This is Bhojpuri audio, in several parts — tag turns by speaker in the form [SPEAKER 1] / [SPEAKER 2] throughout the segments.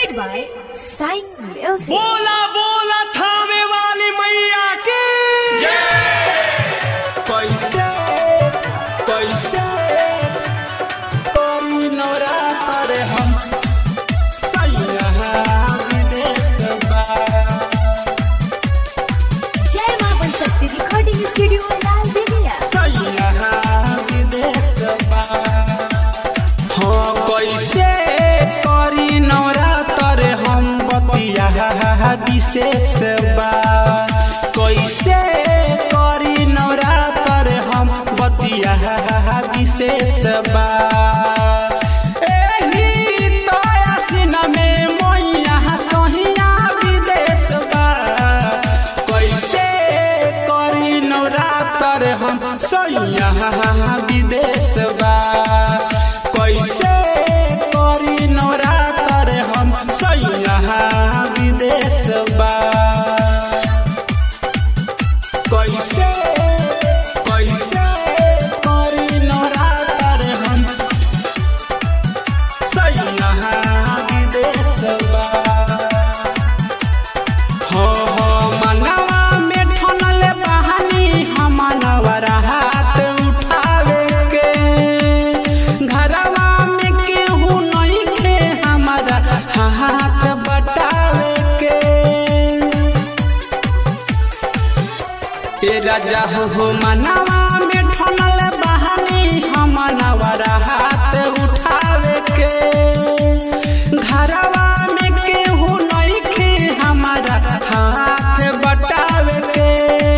[SPEAKER 1] presented by Sign Music.
[SPEAKER 2] बोला बोला थामे वाली मैया की
[SPEAKER 3] कैसे कैसे कोई नवरात्र हम सैया विदेश बा
[SPEAKER 1] जय मां बनशक्ति रिकॉर्डिंग स्टूडियो लाल दिव्या
[SPEAKER 3] सैया विदेश बा हाँ कैसे करी नवरात्र हम बतिया विशेष बा कैसे करी नवरात्र हम बतिया विशेष बा एही तो आसिन में मैया सहिया विदेश बा कैसे करी नवरात्र हम सैया विदेश बा कैसे करी नवरात्र हम सैया विदेश बा कैसे कैसे करी नवरात्र हम सैया विदेश बा हो हो मनवा में ठनल बहानी हमनवर हाथ उठावे के घरवा में केहू नहीं खे हमारा हाथ बटावे के ए राजा हो मनवा में ठनल बहानी हमनवर हाथ उठावे के घरवा में केहू नहीं खे हमारा हाथ बटावे के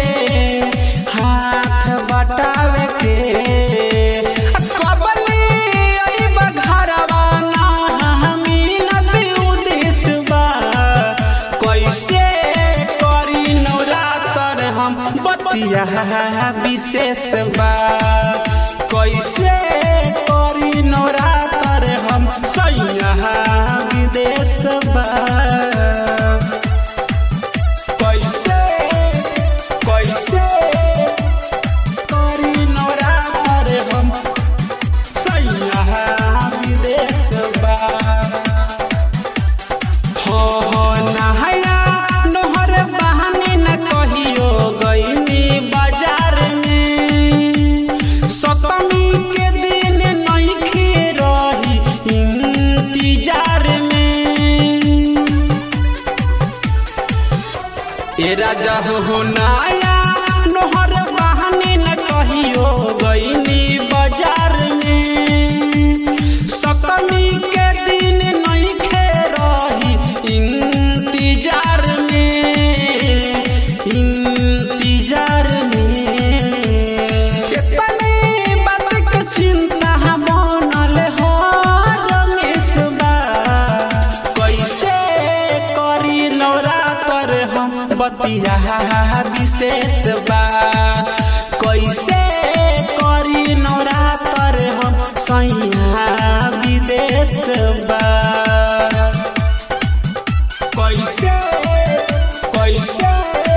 [SPEAKER 3] हाथ बटावे के कबली अइबा घरवा ना हमी नदी उदिस बा कैसे करी नवरात्र हम बतिया विशेष बा कैसे करी नवरात्र हम सैया विदेश बा कैसे कैसे करी नवरात्र हम सैया विदेश बा हो हो नहाया नोहर बहाने न कहियो गईनी बाजार में सतमी के दिन नहीं खे रही इंतजार में ए राजा हो नाया नोहर बहाने न कहियो गईनी बाजार में सतमी के दिन नहीं खे रही इंतजार में इंतजार में इतने बात के चिंता बनल हो रमेश बा कैसे करी नवरात्र हम बतिया विशेष बा कैसे करी नवरात्र हम सैया विदेश बा कैसे कैसे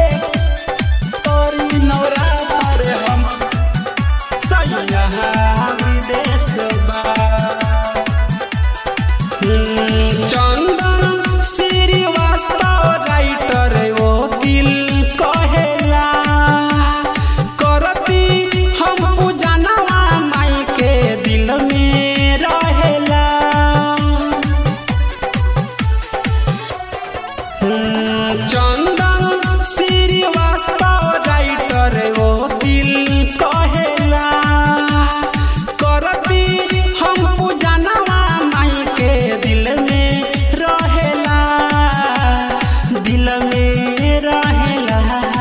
[SPEAKER 3] करी नवरात्र हम सैया विदेश बा चंदन श्रीवास्तव राइटर वकील कहेला करती हम पूजनवा माई के दिल में रहेला चंदन श्रीवास्तव राइटर वकील कहेला करती हम पूजनवा माई के दिल में रहेला दिल में रहेला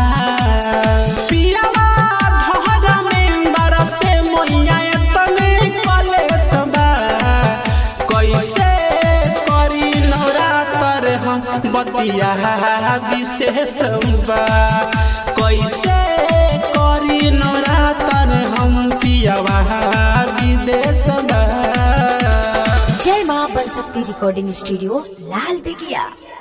[SPEAKER 3] पियावा धोहरा में बरसे मोइया तने कलेस बा कैसे करी नवरात्र हम बतिया विशेष बा कैसे करी नवरात्र हम पियावा विदेश बा
[SPEAKER 1] जय मां बनशक्ति रिकॉर्डिंग स्टूडियो लाल दिव्या